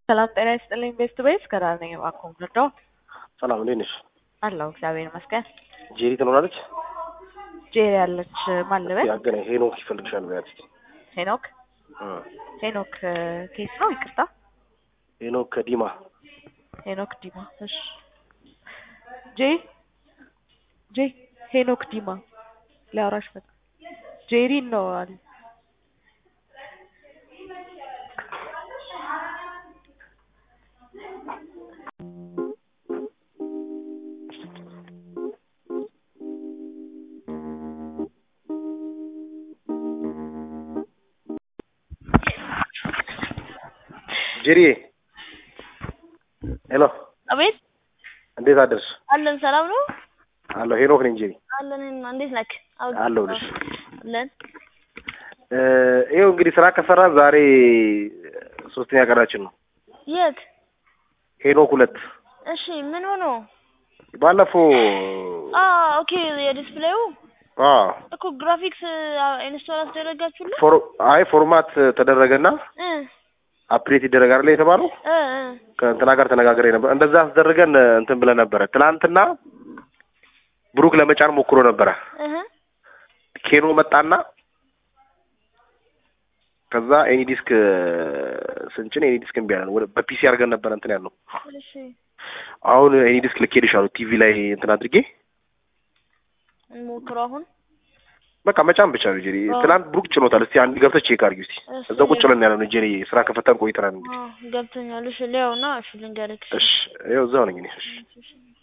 ሰላም ጤና ይስጥልኝ። ቤስት ቤስ ከዳር ነኝ። እባክዎ ምረዳው? ሰላም እንዴት ነሽ? አለሁ እግዚአብሔር ይመስገን። ጄሪ ትኖራለች? ጄሪ ያለች ማን ልበል? ያገናኝ ሄኖክ ይፈልግሻል በያት እስኪ። ሄኖክ እ ሄኖክ ኬስ ነው? ይቅርታ ሄኖክ ከዲማ ሄኖክ ዲማ። እሺ ጄ ጄ ሄኖክ ዲማ ሊያወራሽ መጣ። ጄሪ ነው አለ። ጄሪዬ ሄሎ አቤት እንዴት አደርሽ? አለን። ሰላም ነው አለሁ ሄኖክ ነኝ ጄሪ አለን። እኔማ እንዴት ነክ? አለሁልሽ። አለን። እ ይኸው እንግዲህ ስራ ከሰራ ዛሬ ሶስተኛ ቀናችን ነው። የት? ሄኖክ ሁለት እሺ ምን ሆኖ? ባለፈው አ ኦኬ የዲስፕሌዩ አ እኮ ግራፊክስ ኢንስቶል አስደረጋችሁልን? ፎር አይ ፎርማት ተደረገና እ አፕዴት ይደረጋል አይደል የተባለው እ እ ከእንትና ጋር ተነጋግሬ ነበር። እንደዛ አስደርገን እንትን ብለን ነበረ። ትናንትና ብሩክ ለመጫን ሞክሮ ነበረ። እህ ኬኖ መጣና ከዛ ኤኒ ዲስክ ስንጭን ኤኒ ዲስክ እምቢ አለን። ወደ በፒሲ አድርገን ነበረ እንትን ያልነው። እሺ አሁን ኤኒ ዲስክ ልኬልሻለሁ ቲቪ ላይ እንትን አድርጌ እንሞክረው አሁን። በቃ መጫን ብቻ ነው ጄሪ። አዎ። ትናንት ብሩክ ጭኖታል። እስቲ አንድ ገብተህ ቼክ አድርጊ እስቲ። እሺ። እዛ ቁጭ ብለን ያለ ነው ጄሪ። ስራ ከፈተን ቆይተናል እንግዲህ። አዎ ገብቶኛል። እሺ ሊያውና እሺ ልንገርክ። እሺ ይኸው እዛው ነኝ እኔ። እሺ እሺ